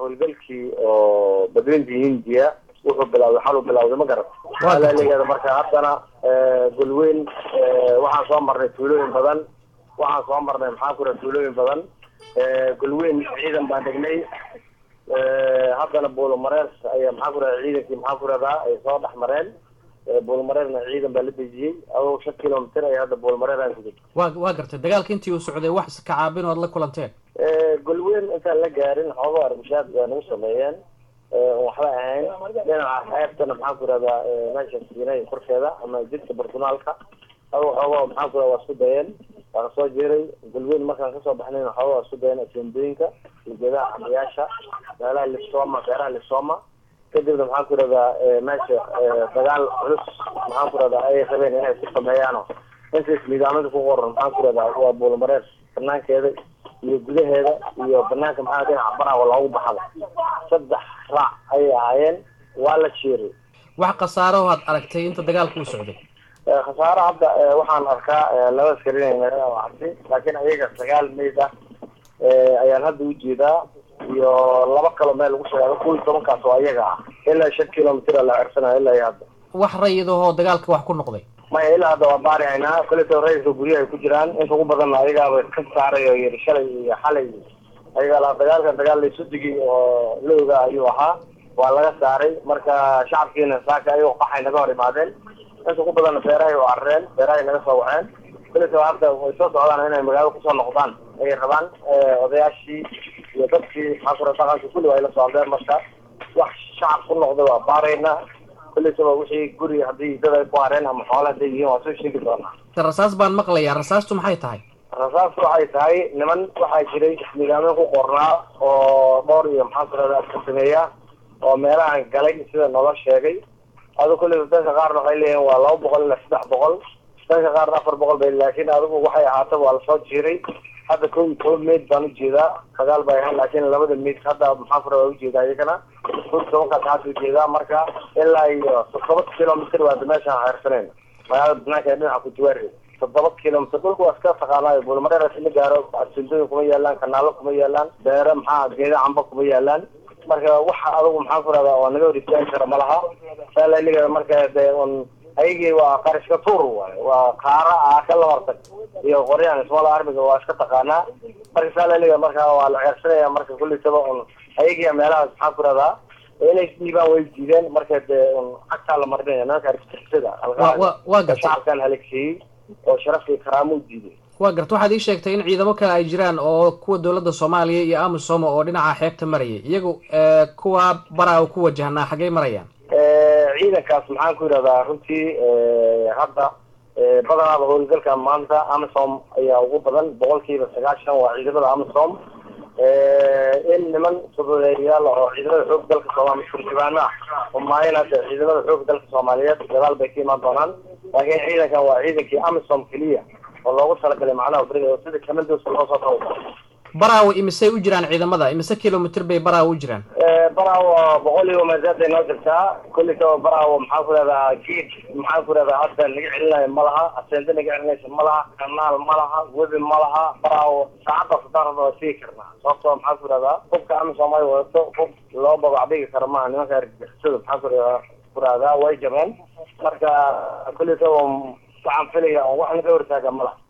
howlgalkii oo badweynta hindiya wuxuu bilawday xaluu bilawday ma garat alaleeyaada marka haddana golweyn waxaan soo marnay tuulooyin badan waxaan soo marnay maxaa ku raha tuulooyin badan golweyn ciidan baan degnay haddana buulomareer ayaa maxaa ku raha ciidankii maxaa ku rahdaa ay soo dhex mareen buulmareerna ciidan baa la dejiyey adoo shan kilomitr ay hadda buulmareer aan kudeg wa waa gartay dagaalka intii uu socday wax kacaabin oad la kulanteen golweyn intaan la gaarin xooga arbushaad baa nagu sameeyeen waxba ahayn dhinaca xeebtana maxaa ku rahdaa meesha siinay korkeeda ama jidka bartunaalka adoo xooga maxaa ku rahda waa isku dayeen waa kasoo jiray golweyn markaan kasoo baxnayn xooga waa isku dayeen asendooyinka geedaha xamayaasha meelaha lisoma beeraha lisoma kadibna maxaan ku rahdaa meesha dagaal culus maxaan ku rahdaa ay rabeen inay ku sameeyaano intaas nidaamada ku qoran maxaan ku rahdaa waa buulmareer banaankeeda iyo gudaheeda iyo banaanka maxaa dhinaca baraha loogu baxada saddex raac ayay ahaayeen waa la jeeray wax khasaaro had aragtay inta dagaalka uu socday khasaaro hadda waxaan arkaa laba askarin arti laakiin ayaga sagaal mayd ah ayaan hadda ujeedaa iyo laba kalo meel lagu sheegay kuwa iyo tobankaas oo ayaga ah ilaa shan kilomitr la cersanayo ilaa iyo hadda wax rayidahoo dagaalka wax ku noqday maya ilaa hadda waa baari haynaa koleto rayidka guryaha ay ku jiraan inta ugu badanna ayagaaba ka saaray oo yiri shalay iyo xalay ayaga la dagaalkan dagaal laysu digay oo la ogaa ayuu ahaa waa laga saaray marka shacabkiina saaka ayagoo qaxay naga hor imaadeen inta ugu badanna beerahay oo carreen beerahay naga soo waxeen koleto hadda way soo socdaan inay magaalada kusoo noqdaan ayay rabaan odayaashii iyo dadkii maxaa kura dhaqanka kulli waa ila socdeen marka wax shacab ku noqday waa baarayna kullisaba wixii guri haddii dad ay ku hareen ama xoole hadday yihiin waa soo sheegi doonaa rasaas baan maqlayaa rasaastu maxay tahay rasaastu waxay tahay niman waxaa jiray nidaamyo ku qornaa oo dhowr iyo maxaa kurada ka sameeya oo meelahan galay sida noola sheegay adu kulliba dadka qaarna waxay leeyihin waa laba boqol ilaa saddex boqol dadka qaarna afar boqol bay laakiin adigu waxay ahaataba waa lasoo jiiray hadda ko iyo toban mayd baan ujeedaa dagaal bay ahayn laakiin labada mayd hadda maxaa kura waa ujeedaa iyagana ko iyo tobankaas hadda ujeedaa marka ilaa iyo toddoba kilomitr waa meeshaan xeersanayna magaalada banaanka ee dhinaca kujiwaare toddoba kilomitr dhulka waa iska taqaanaayo buulmareer ma gaaro sindooyin kuma yaalaan kanaalo kuma yaalaan beere maxaa geeda camba kuma yaalaan marka waxa adigu maxaa ku rahdaa oo naga hor istaagi kara malaha saalaligeeda marka de un ayagii waa qarishka tuur waay waa kaara ah ka labartag iyo qoryahan small armiga waa iska taqaanaa marka saalaliga marka waa la ceersanaya marka kullisaba un ayagii meelahaas maxaa ku rahdaa inay dhiibaan way diideen marka de un cagtaa la marinaya nimanka argixisada waa gartay shacabkan halagsiiyey oo sharafka iyo karaamo u diiday waa garta waxaad ii sheegtay in ciidamo kale ay jiraan oo kuwa dawladda soomaaliya iyo amisom oo dhinaca xeebta marayay iyagu kuwa baraa ku wajahnaa xaggay marayaan ciidankaas maxaan ku yidhahdaa runtii hadda badanaaba howlgalka maanta amisom ayaa ugu badan boqolkiiba sagaashan waa ciidamada amisom in niman fududeeyayaal oo ciidamada xoog dalka soomaliya turjubaano ah umaayin hadda ciidamada xoog dalka soomaaliyeed gadaal bay ka imaan doonaan laakiin ciidankan waa ciidankii amisom keliya oo loogu talagalay macnaha beriga sida kamandoska loo soo tago baraawo imisay u jiraan ciidamada imise kilomitr bay baraawo u jiraan baraawo boqol iyo masaada noo jirtaa kullikaba baraawo maxaa ku rahdaa geed maxaa ku rahdaa hadda naga celinayo ma laha aseende naga celinaysa ma laha kanaal ma laha webi ma laha baraawo saacadda sadarada waa sigi karnaa sababtoo maxaa ku rahdaa hubka amisom ay wadato hub loo babacdhigi karo maaha nimanka argixisada maxaa ku rahdaa ku rahdaa way jabeen marka kullikaba waxaan filaya oo wax naga hortaaga ma laha